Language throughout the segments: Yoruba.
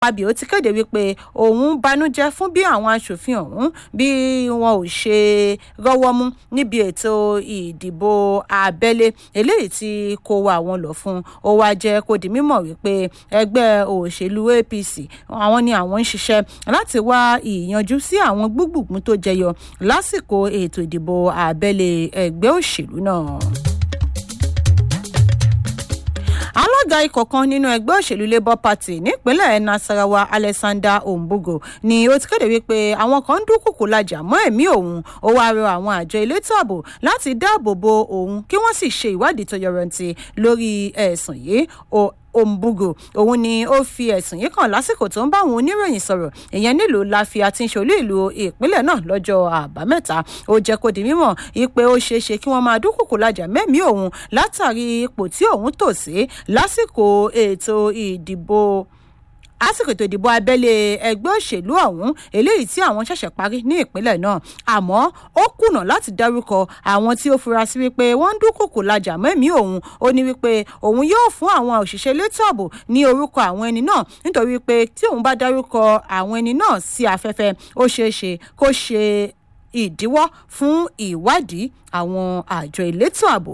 akpabio ti kéde wípé òun banújẹ́ fún bí àwọn aṣòfin ọ̀hún bí wọn ò ṣe rọ́wọ́ mú níbi ètò ìdìbò abẹ́lé eléyìí tí kò wá àwọn lọ fún ó wá jẹ́ kó di mímọ̀ wípé ẹgbẹ́ òṣèlú apc àwọn ni àwọn ń ṣiṣẹ́ láti wá ìyanjú sí àwọn gbùgbùgbùn tó jẹyọ lásìkò ètò ìdìbò abẹ́lé ẹgbẹ́ òṣèlú náà alága ikọ̀ kan nínú ẹgbẹ́ òṣèlú labour party nípínlẹ̀ nasarawa alexander ombugo ni ó ti kéde wípé àwọn kan ń dúnkùkù lajà mọ́ ẹ̀mí òun ó wáá rọ àwọn àjọ elétò ààbò láti dáàbò bo òun kí wọ́n sì ṣe ìwádìí tó yọrantí lórí ẹ̀sùn yìí ombugo òun ni ó fi ẹ̀sùn yìí kàn lásìkò tó ń bá àwọn oníròyìn sọ̀rọ̀ ìyẹn nílùú láfi àti ìṣòlú ìlú ìpínlẹ̀ náà lọ́jọ́ àbámẹ́ta ó jẹ́ kó di mímọ̀ ipe ó ṣeé ṣe kí wọ́n máa dúnkùkù lajà mẹ́mí òun látàrí ipò tí òun tò sí lásìkò ètò ìdìbò lásìkò ètò ìdìbò abẹ́lé ẹgbẹ́ òṣèlú ọ̀hún eléyìí tí àwọn ṣẹ̀ṣẹ̀ parí ní ìpínlẹ̀ náà àmọ́ ó kùnà láti dárúkọ àwọn tí ó fura sí wípé wọ́n ń dúnkòkò lajà mẹ́mí òun ó ní wípé òun yóò fún àwọn òṣìṣẹ́ elétò ààbò ní orúkọ àwọn ẹni náà nítorí pé tí òun bá dárúkọ àwọn ẹni náà sí afẹ́fẹ́ ó ṣeé ṣe kó ṣe ìdíwọ́ fún ìwádìí àwọn àjọ elétò ààbò.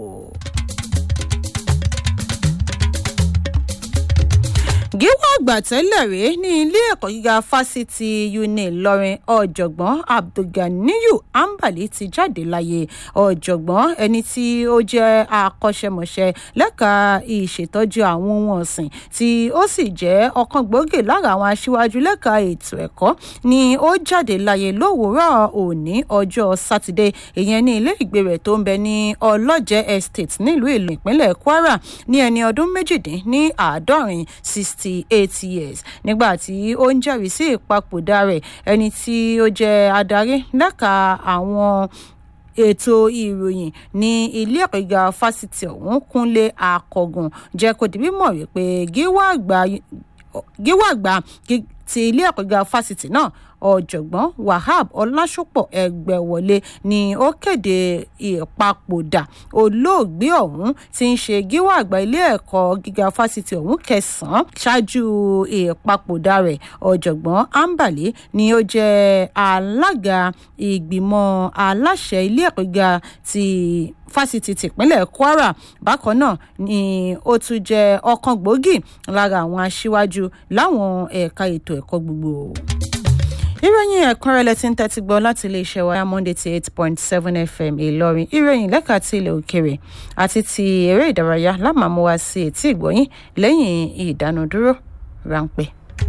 gíwá àgbà tẹ́lẹ̀ rí ní ilé ẹ̀kọ́ gíga fásitì uni ìlọrin ọ̀jọ̀gbọ́n abdulganiyu ambali ti jáde láyé ọ̀jọ̀gbọ́n ẹni tí ó jẹ́ akọ́ṣẹ́mọṣẹ́ lẹ́ka ìṣètọ́jú àwọn ohun ọ̀sìn tí ó sì jẹ́ ọ̀kan gbòógì lára àwọn aṣíwájú lẹ́ka ètò ẹ̀kọ́ ni ó jáde láyé lówùúrọ̀ òní ọjọ́ sátidé ìyẹn ní ilé ìgbé rẹ̀ tó ń bẹ ní ọlọ́jẹ́ estate nílùú ìlú ìpínlẹ̀ kwara ní ẹni ọdún méjìdín ní àádọ́rin sixty sixty eight years nígbà tí ó ń jẹ́rìí sí ìpapòdà rẹ̀ ẹni tí ó jẹ́ adarí lẹ́ka àwọn ètò ìròyìn ní ilé ẹ̀kọ́ gíga fásitì ọ̀hún kúnlé akọ̀gùn jẹ́ kó di mímọ̀ wípé gíwá àgbà ti ilé ẹ̀kọ́ gíga fásitì náà ọ̀jọ̀gbọ́n wahab ọlásùpọ̀ ẹgbẹ̀wọlé ni ó kéde ìpapòdà olóògbé ọ̀hún tí ń ṣe gíwá àgbà ilé ẹ̀kọ́ gíga fásitì ọ̀hún kẹsàn-án ṣáájú ìpapòdà rẹ̀ ọ̀jọ̀gbọ́n ambali ni ó jẹ́ alága ìgbìmọ̀ aláṣẹ ilé ẹ̀kọ́ gíga ti fásitì tìpínlẹ̀ kwara bákan náà ni ó tún jẹ́ ọ̀kan gbòógì lára àwọn aṣíwájú láwọn ẹ̀ka ètò ẹ̀kọ́ gbogbo ìròyìn ẹ̀kúnrẹ́lẹ̀ tí ń tẹ́tí gbọ́ láti iléeṣẹ́ wa monday ti eight point seven fm ìlọrin ìròyìn lẹ́ka ti ilẹ̀ òkèrè àti ti eré ìdárayá lámàmú wa sí etí ìgbọ́yìn lẹ́yìn ìdánudúró ráńpẹ́.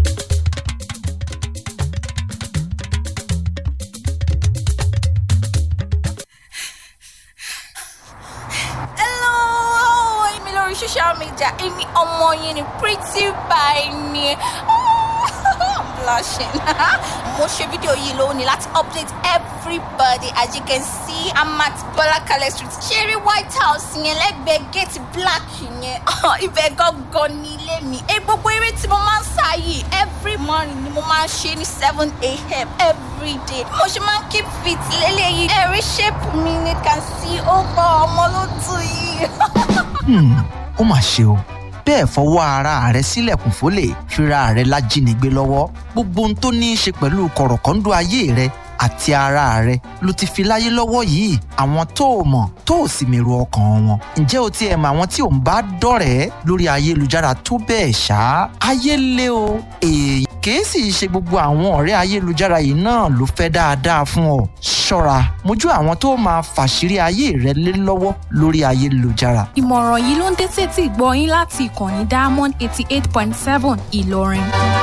social media èmi ọmọ yín ni pretty by ni blushing. mo ṣe fídíò yìí lónìí láti update everybody as you can see i'm at bọlákalẹ street ṣeré white house yẹn lẹ́gbẹ̀ẹ́ gate black yẹn ibẹ̀ gangan ní ilé mi. ẹ gbogbo eré tí mo máa ń sá yìí every morning ni mo máa ń ṣe ní seven a.m. every day. mo ṣe máa ń keep fit lélẹ́yìí ẹ̀rí shape mi ni can see ó gbọ́ ọmọ ló tù yìí. ó mà ṣe o bẹ́ẹ̀ fọwọ́ ara rẹ̀ sílẹ̀kùn fólè fira rẹ̀ lájínigbé lọ́wọ́ gbogbo ohun tó ní í ṣe pẹ̀lú kọ̀rọ̀kọ́ńdọ́ ayé rẹ̀ àti ara rẹ̀ ló ti fi láyé lọ́wọ́ yìí àwọn tó o mọ̀ tó o sì mèrò ọkàn wọn ǹjẹ́ o ti ẹ̀ mọ̀ àwọn tí ò ń bá dọ̀rẹ́ lórí ayélujára tó bẹ́ẹ̀ ṣá ayé lé o èèyàn kìí sì ṣe gbogbo àwọn ọ̀rẹ́ ayélujára yìí náà ló fẹ́ dáadáa fún ọ ṣọ́ra mójú àwọn tó máa fàṣírí ayé rẹ lé lọ́wọ́ lórí ayélujára. ìmọ̀ràn yìí ló ń dé sétí ìgbọ́ yín láti ìkànnì diamond eighty eight point seven ìlọrin.